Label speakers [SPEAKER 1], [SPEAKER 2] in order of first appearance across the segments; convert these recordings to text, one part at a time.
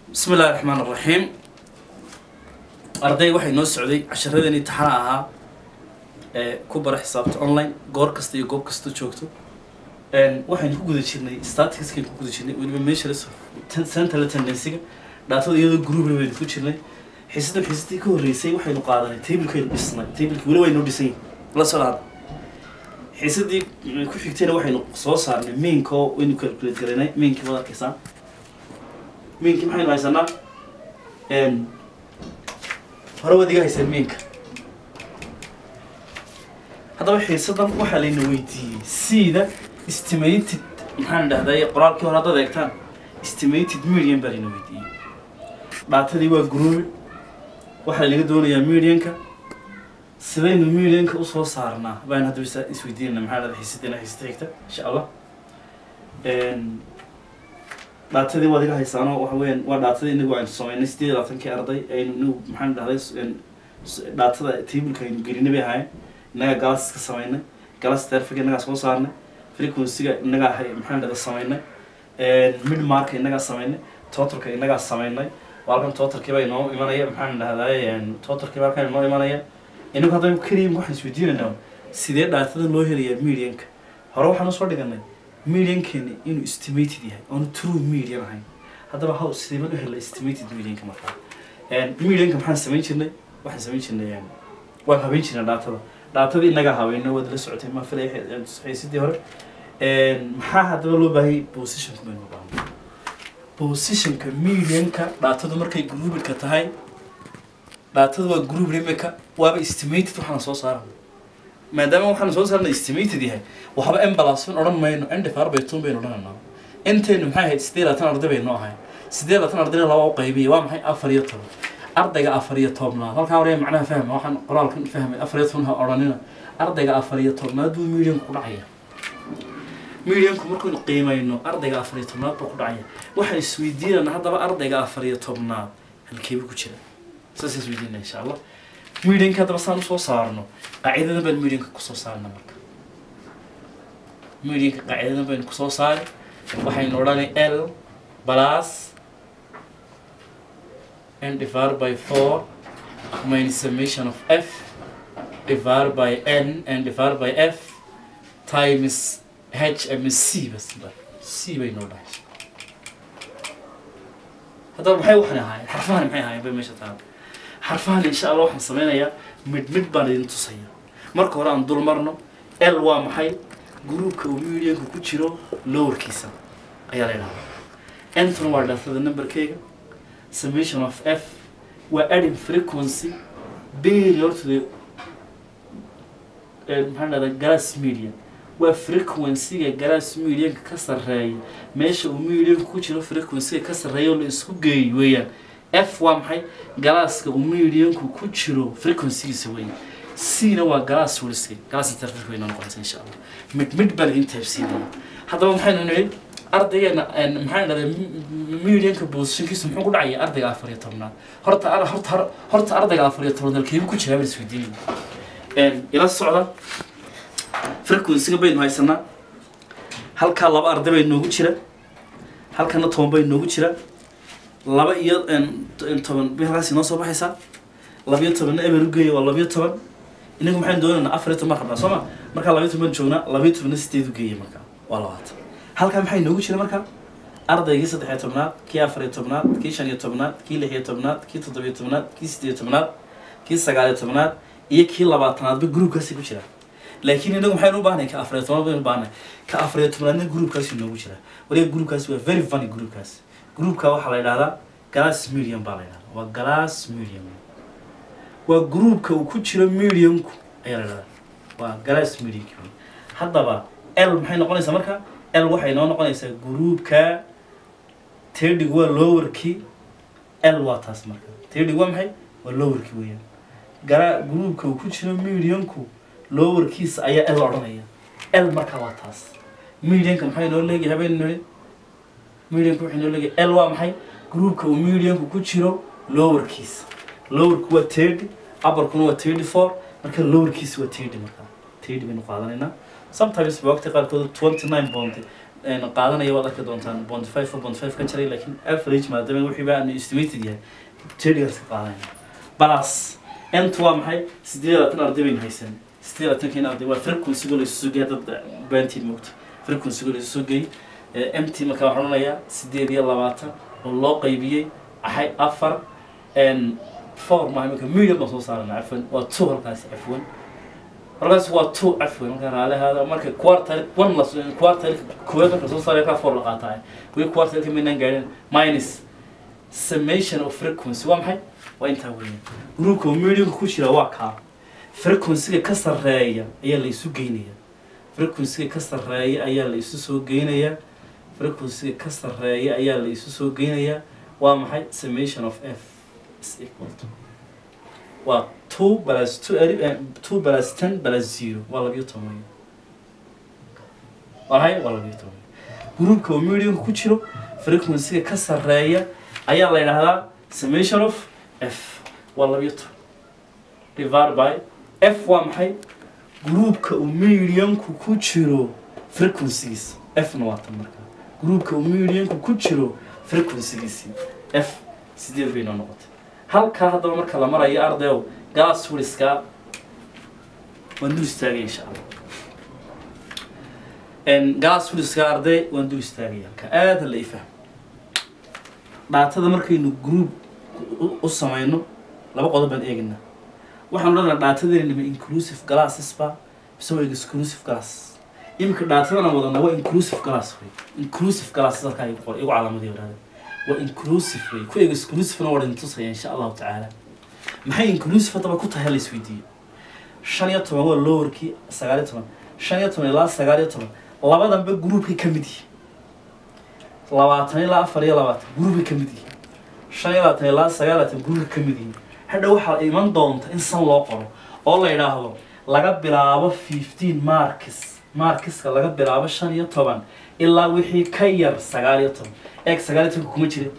[SPEAKER 1] bismi illahi raxmaan raxiim arday waxay noo socday casharadeenii taxana ahaa ee ku bara xisaabta online goor kasta iyo goob kasta joogto waxaynu ku guda jirnay staticskaynu ku guda jirnay weliba measures central tendencyga dhaatada iyadoo groupna baynu ku jirnay xiisadan xiisadii ka horreysay waxaynu qaadanay tablekaynu dhisnay tableki weli waynu dhisan yihin la soo dhahda xiisadii ku xigtayna waxaynu soo saarnay mainka oo waynu calculate garaynay mainkii waad arkaysaa mainkii maxaynu haysanaa hore waad iga hayseen mainka haddaba xiisadan waxaa layna weydiiyey sida estimated maxaan dhahday qoraalkii hore haddaad eegtaan estimated median baa layna weydiiyey dhaatadii waa grouped waxaa laga doonayaa medianka sidaynu medianka usoo saarnaa baan hadda is isweydiinana maxaa dhahday xiisadeena xiisada xigta insha allah dhaatadii waad iga haysaano waxa weeyaan waa dhaatadii inagu aynu sameynay sideed iyo labaatankii arday aynu inagu maxaan dhahday dhaatada tableka aynu gelinay bay ahaayeen innagaa galas ka sameynay galas terfiga innagaa soo saarnay frequencyga innagaa hay maxaan dhahda sameynay mid marka innagaa sameynay totalka innagaa sameynay waa halkan totalkii baa inoo imanaya maxaan dhahday totalkii baa halkan inoo imanaya inagu haddaba keliya waxaan isweydiinaynaa sidee dhaatada loo helayaa medianka hore waxaan usoo dhiganay mediankeeni inuu estimated yahay oonu true median ahayn haddaba how sidee baan u helay estimated medianka markaa medianka maxaan samayn jirnay waxaan samayn jirnay waan habeyn jirnay dhaatada dhaatada inagaa habeynay waad la socotay ma filay xiisadii hore maxaa haddaba loo baahayay positionka baynu baahnay positionka medianka dhaatadu markay groupedka tahay dhaatada waa group imika waaba estimated waxaan soo saara maadaama waxaan soo saarna estimated yahay waxba embalaasfin odhan mayno endifar baytun baynu odhanaynaa intaynu maxay ahayd siddeed labaatan arday baynu ahay siddeed labaatan ardayna laba u qaybiya waa maxay afar iyo toban ardayga afar iyo tobnaad halkaa hore macnaha fahma waxaan qoraalkan fahmay afar iyo toban ha odhanina ardayga afar iyo tobnaad buu medianku ku dhacaya medianku markaynu qiimayno ardayga afar iyo tobnaad buu ku dhacaya waxaan isweydiinana haddaba ardayga afar iyo tobnaad halkeebuu ku jira saas isweydiinana insha allah medianka haddaba saan usoo saarno qaacidadan baynu medianka kusoo saarna marka medianka qaacidadan baynu kusoo saari waxaynu odhanay l plus n divided by four minus summation of f divided by n and divided by f times h ama c bas c baynu odhanay haddaba maxay waxaan ahaayeen xarfahan maxay ahaayeen bay meesha taala xarfahan insha allah waxaan sameynayaa mid mid baan idin tusaya marka hore aan dul marno l waa maxay groupka uu medianka ku jiro lowerkiisa ayaa la idhahdaa entona waa dhaatada numberkeyga summation of f waa adding frequency period to the maxaan dhahdaa glass median waa frequencyga glass medianka ka sarreeya meesha uu medianka ku jiro frequencyga ka sarreeya oo la isku geeyo weeyaan f waa maxay galaaska uu medianku ku jiro frequencygiisa weeye c na waa galaas weliska galaas interfere wayna noqonaysa insha allah mid mid baa laidin taabsiinaya haddaba maxaynu nidhi ardaygeena maxaan dhahday medianka positionkiisa muxuu ku dhacaya ardayga afar iyo tobnaad horta horta horta ardayga afar iyo tobnaad halkeebu ku jiraa baan isweydiinaya ila socda frequencyga baynu haysanaa halkaa laba arday bay noogu jira halkana toban bay noogu jira laba iyo toban bay halkaas inoo soo baxaysaa labiyo tobanna eber ugeeya waa labiyo toban inagu maxaynu doonaynaa afar iyo toban rabnaa soo ma markaa labiyo toban joognaa labiyo tobanna sideed ugeeya markaa waa labaatan halkaa maxay noogu jira markaa ardaygii saddex iyo tobnaad kii afar iyo tobnaad kii shan iyo tobnaad kii lix iyo tobnaad kii toddobiyo tobnaad kii siddeed iyo tobnaad kii sagaal iyo tobnaad iyo kii labaatanaadba groupkaasi ku jira laakiin inagu maxaynu u baahnay ka afar iyo tobnaad baynu baahnay ka afar iyo tobnaadna groupkaasi noogu jira waliga groupkaasi waa very funny groupkaasi groupka waxaa la yidhahdaa glass medium baa la yidhahdaa waa glass medium waa groupka uu ku jiro mediumku ayaa la yidhahdaa waa glass medium haddaba l maxay noqonaysaa marka l waxay noo noqonaysaa groupka tedig waa lowerkii l waa taas marka tedig waa maxay waa lowerkii weeyaan gara groupka uu ku jiro mediumku lowerkiisa ayaa l odhanaya l marka waa taas mediumka maxay noo leeyahay habeen nidhi mediumka waxay noo leeyahay l waa maxay groupka uu mediumku ku jiro lowerkiisa lowerku waa thirty upperkuna waa thirty four marka lowerkiisa waa thirty marka thirty baynu qaadanaynaa sometimes ba waqti qaarkood twenty nine point qaadanaya waad arki doontaan bond five bond five ka jaray laakiin average maadaama wixii ba aanu estimated yahay tedigaas ka qaadanaya balas ent waa maxay sideed iyo labaatan arday baynu haysan sideed iyo labaatanka in arday waa frequency-ga la isu sugaya dad baantii moogta frequency-ga la isu sugayay mt markaa waxaan odhanayaa sideed iyo labaatan oo loo qaybiyey axay afar four maaha iminka million baan soo saarana cafwan waa two halkaasi cafwan halkaas waa two cafwan marka raalahaada marka quartal one la quartal koowaad marka soo saaraya kaa four la qaataa wii quartalka maynaan gaadhin minus summation of frequency waa maxay waa intaa weeyaan groupka millionka ku jira waa kaa frequency-ga ka sarreeya ayaa la isu geynaya frequency-ga ka sarreeya ayaa la isu soo geynaya frequency-ga ka sarreeya ayaa la isu soo geynaya waa maxay summation of f is equal to waa two plus two uh, two plus ten plus zero waa labiyo toban waa maxay waa labiyo toban groupka oo millionka ku jiro frequency-ga ka sarreeya ayaa la yidhaahdaa summation of f waa labiyo toban divide by f waa maxay groupka uu millionku ku jiro frequencies f-na waa tan markaa groupka uu millionku ku jiro frequencygiisii f sideed bay noo noqotay halkaa haddaba marka la marayo ardayow galas wiliska waan dul istaagaya insha allah galas wiliska arday waan dul istaagaya halka aada la ifahmo dhaatada markaynu group u samayno laba qodob baan eegaynaa waxaan odhanaa dhaatadeena ma inclusive glasses ba mise waa exclusive glass iminka dhaatadana wadana waa inclusive glass wey inclusive glasses halkaa igu qor igu calaamadii wadaada waa inclusive wey ku exclusivena waa idin tusaya insha allahu tacaala maxay inclusive haddaba ku tahay la isweydiiyo shan iyo toban waa lowerkii sagaal iyo toban shan iyo toban ilaa sagaal iyo toban labadanba groupkay ka mid yihiin labaatan ilaa afar iyo labaatan groupkay ka mid yihiin shan iyo labaatan ilaa sagaal iyo labaatan groupkay ka mid yihiin hadha waxaa iman doonta in san loo qoro oo la yidhaahdo laga bilaabo fifteen markis markiska laga bilaabo shan iyo toban ilaa wixii ka yar sagaal iyo toban eeg sagaal iyo tobanka kuma jirin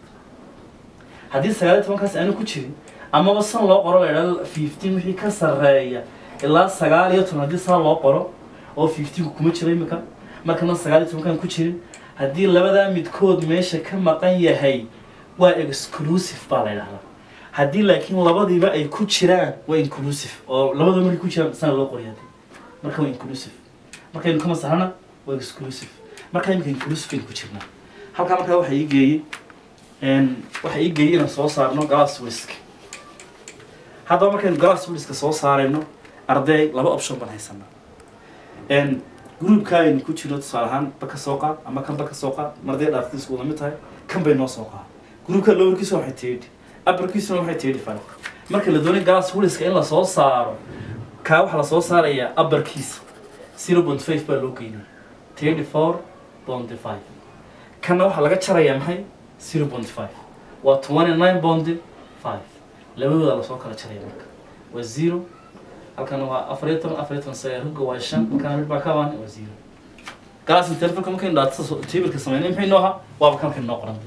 [SPEAKER 1] haddii sagaal iyo tobankaas aanu ku jirin amaba san loo qoro la yidhahdo fifteen wixii ka sarreeya ilaa sagaal iyo toban haddii san loo qoro oo fifteenku kuma jiro imika markana sagaal iyo tobankaan ku jirin haddii labadaa midkood meesha ka maqan yahay waa exclusive baa la yidhahdaa haddii laakiin labadiiba ay ku jiraan waa inclusive oo labadaba markay ku jiraan sana loo qoriya marka waa inclusive markaynu ka masaxana waa exclusive marka imika inclusive aynu ku jirnaa halkaa markaa waxaa ii geeyey waxaa ii geeyey inaan soo saarno glass whisk haddaba markaynu glass whiska soo saarayno arday laba option baan haysanaa groupka aynu ku jirno tusaale ahaan baka soo qaad ama kan baka soo qaad marday dhaaftiisku wada mid tahay kan bay noo soo qaad groupka lowerkiisa waxay teedhi abarkiisuna waxay tihi five marka la doonay galas wiliska in lasoo saaro kaa waxaa lasoo saarayaa abarkiisa zero point five baa loo geynaya thirty four point five kana waxaa laga jarayaa maxay zero point five waa twenty nine point five labadooda lasoo kala jaraya marka waa zero halkana waa afar iyo toban afar iyo toban sagaal rugga waa shan halkana mid baa ka baan waa zero galas intervalka markaynu dhaatada tableka sameynay maxay noo ahaa waaba kan kan noo qoran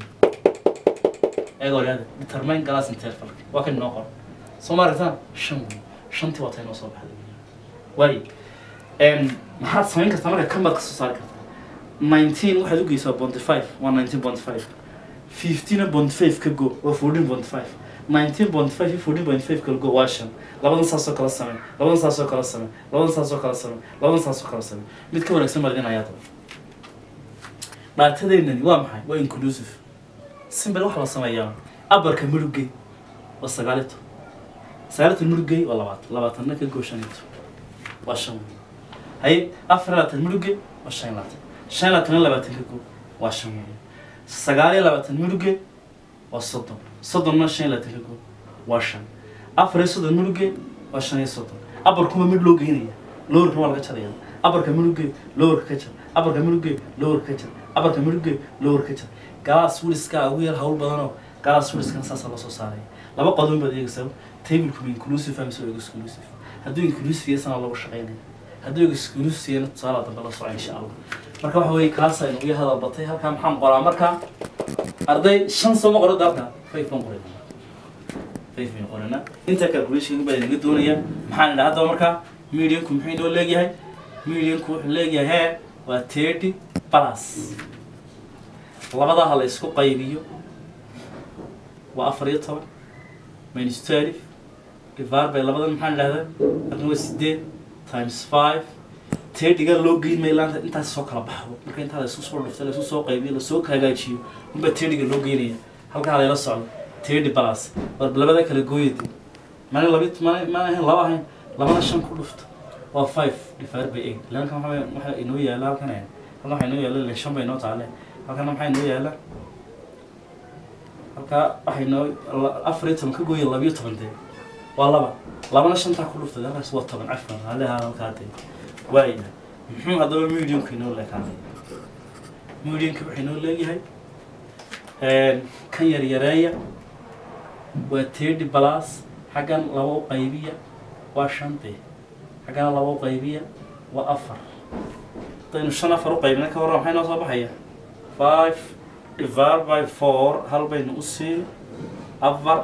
[SPEAKER 1] eegoo leeda determine glass interval waa kan noo qoran soo ma aragtaan shan wey shantii waa tay noo soo baxday waayo maxaad samayn kartaa marka kan baad ka soo saari kartaa nineteen waxaad u geysaa bonty five waa nineteen bonty five fifteen bonty five ka go waa fourteen bonty five nineteen bonty five iyo fourteen bonty five kala go waa shan labadan saasoo kala samey labadan saasoo kala samey labadan saasoo kala samey labadan saasoo kala samey mid ka wanaagsan baad idin ayaa daba dhaatadeennani waa maxay waa inclusive simbel waxaa la sameeyaa abarka murugey waa sagaal iyo toban sagaal iyo toban murugey waa labaatan labaatanna ka goo shan iyo toban waa shan wey haye afar iyo labaatan murugey waa shan iyo labaatan shan iyo labaatanna labaatan ka goo waa shan wey sagaal iyo labaatan murugey waa soddon soddonna shan iyo labaatan ka goo waa shan afar iyo soddon murugey waa shan iyo soddon abarkuma mid loo geynaya lowerka waa laga jaraya abarka murugey lowerka ka jar abarka murugey lowerka ka jar abarka murugey lowerka ka jar galas wiliska ugu yar hawl badanoo galas wiliskan saasaa loo soo saaraya laba qodon baad eegaysaa tablku ma inclusive mise waa exclusive hadduu inclusive yasana lagu shaqaynaya hadduu exclusive yana tusaala dambe la soco insha allah marka waxa weeye kaas aynu uga hadal batay halkaa maxaan qoraa marka arday shan sooma qoro dalka five baan qoray five baan qorana inta calculation baa inaga doonaya maxaan idhaa haddaba marka medianku muxuu inoo leegyahay medianku wuxuu leegyahay hee waa thirty plus labadaha la isku qaybiyo waa afar iyo toban minus twelve divided by labadan maxaan idhahdaa halkan waa sideed times five thirtyga loo geyn maayo laanta intaas soo kala baxdo marka intaa la isku soo dhufto la isku soo qaybiyo lasoo hagaajiyo unbaa thirtyga loo geynaya halkaa layla socdo thirty plus war labada kala gooyade mana labi mana mana ahayn laba ahayn labana shan ku dhufto waa five divided by eight ilanka waxa waxa inoo yaala halkan ahayn halkan waxaa inoo yaala shan bay inoo taale halkana maxaa inoo yaala halkaa waxay inoo afar iyo toban ka gooya labiyo toban dee waa laba labana shantaa ku dhuftay halkaas waa toban cafan haleha halkaa dee waaya muxuu haddaba mediumka inoo leekaanaya mediumka wuxuu inoo leeyahay kan yar yareeya waa thirty plus xaggan laba u qaybiya waa shan dee xaggana laba u qaybiya waa afar haddaynu shan afar u qaybina ka warran maxay noo soo baxaya five divided by four hal baynu u siin afar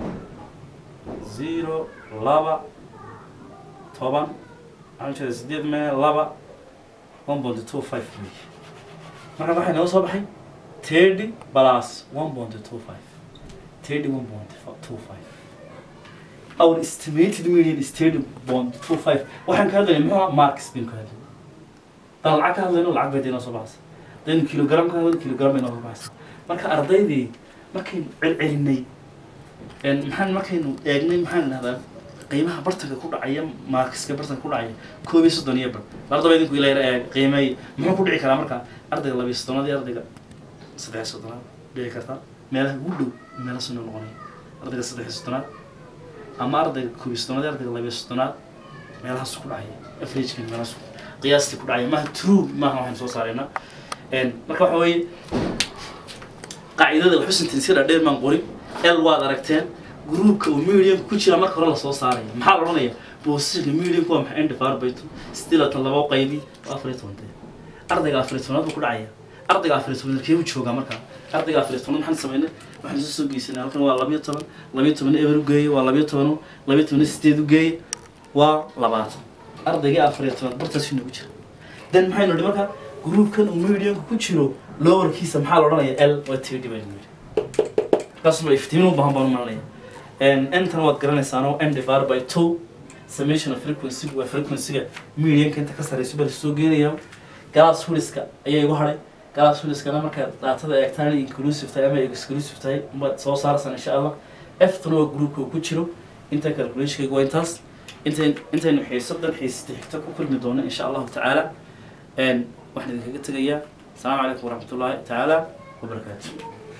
[SPEAKER 1] zero laba toban waxaan jeeda sideed mee laba one point two five wey marka waxay noo soo baxay thirty plus one point two five thirty one point two five our estimated median is thirty point two five waxaan ka hadlayna muxuu ahaa marks baynu ka hadlayna dan lacag ka hadlayno lacag bay dee noo soo baxaysa hadaynu kilogram ka hadlayno kilogram bay noo soo baxaysa marka ardaydii markaynu celcelinay maxaan markaynu eegnay maxaan idhahdaa qiimaha bartanka ku dhacaya markiska bartanka ku dhacaya koob iyo soddon iyo bar ardaba idinku ila yara eeg qiimeey muxuu ku dhici karaa marka ardayga labiyo soddonaad iyo ardayga saddex soddonaad dhici karta meelaha ugu dhow meela sino noqonaya ardayga saddex soddonaad ama ardayga koob iyo soddonaad iyo ardayga labiyo soddonaad meelahaas ku dhacaya averageka meelahaas qiyaastii ku dhacaya maaha true maaha waxaynu soo saarayna marka waxa weeye qaacidada xusintin si dheer maan qorin l waad aragteen groupka uu mediumka ku jira marka hore lasoo saaraya maxaa la odhanaya positionka mediumka waa maxay indifar bayto stilatan laba u qaybi waa afar iyo toban dee ardayga afar iyo tobanaad buu ku dhacaya ardayga afar iyo tobanaad kee buu joogaa markaa ardayga afar iyo tobanaad maxaan samaynay waxaan soo soo geysanay halkan waa labiyo toban labiyo toban eber u geeye waa labiyo toban labiyo toban sideed u geeye waa labaatan ardaygii afar iyo tobanaad bartaas inoogu jira then maxaynu nidhi marka groupkan uu mediumka ku jiro lowerkiisa maxaa la odhanaya l waa td baynu nidhi kaasuma iftiimin u baahan baan u malanaya intan waad garanaysaano m divided by two summation of frequency waa frequency-ga medianka inta ka sarreyso baa lasoo geenaya galaas huliska ayaa igu hadhay galaas huliskana markaad daatada eegtaan inay inclusive tahay ama exclusive tahay umaad soo saaraysaan insha allah eftuna waa groupka uu ku jiro inta calculationkayga waa intaas intayn intaynu xiisadan xiisata xigta ku kulmi doono insha allahu tacaala waxaan idinkaga tegayaa asalaamu calaykum waraxmatullaahi tacaala wabarakaatu